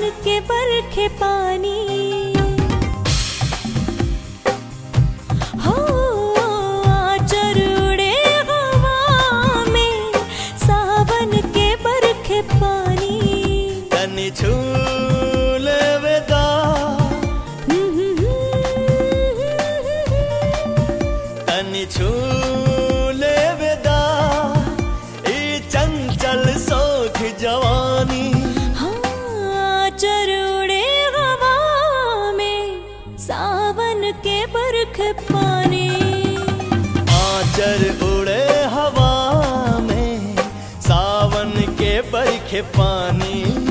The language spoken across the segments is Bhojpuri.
के बरखे पानी हो आचर उड़े हवा में सावन के बरखे पानी तनी छूले वेदा तनी छूले वेदा ई चंचल सोख जवानी हाँ चरुड़े हवा में सावन के बरख पानी आचर उड़े हवा में सावन के बरखे पानी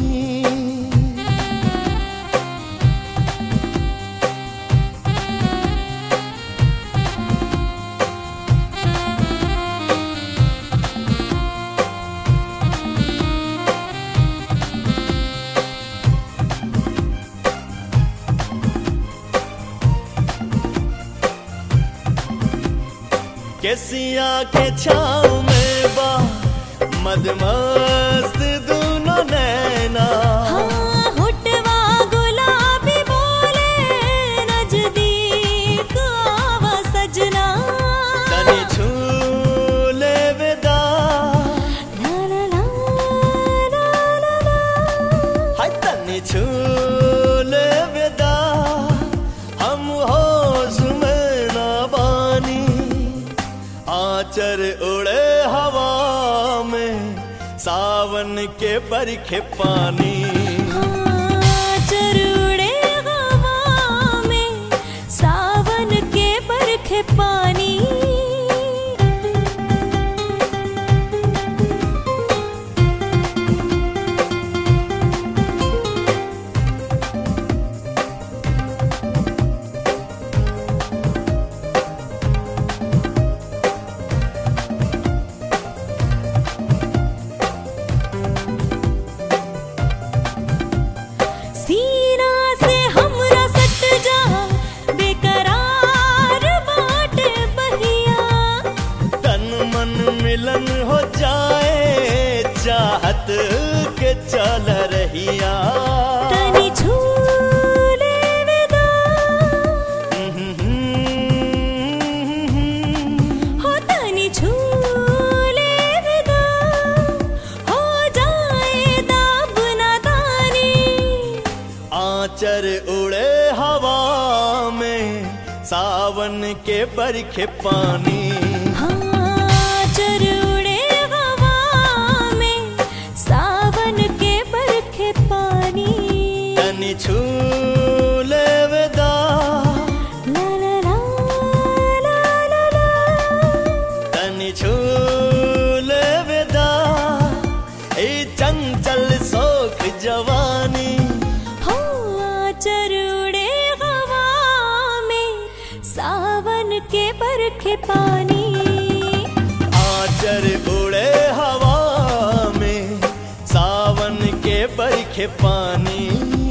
केसिया के छाव में बा मदमस्त दोनों नैना हाँ होठवा गुलाबी बोले नजदीक आवा सजना तनी छूले वेदा ला ला ला ला ला ला हाय तनी छूले वेदा हम होश में ना बानी आचर उड़े हवा में सावन के बरखे पानी हाँ चरुड़े हवा में सावन के बरखे पानी सीना से हमरा सट जा बेकरार बाटे बहिया तन मन मिलन हो जाए चाहत के चल रहिया तनी झूले विदा हो तनी झूले विदा हो जाए दाब नादानी आचर उड़े हवा में सावन के बरखे पानी हाँ चरुड़े हवा में सावन के बरखे पानी तनी छूले वेदा ला ला ला ला ला ला तनी छूले वेदा ए चंचल सोख जवानी हो चरुड़े हवा में सावन के बरखे पानी आचर उड़े हवा में सावन के बरखे पानी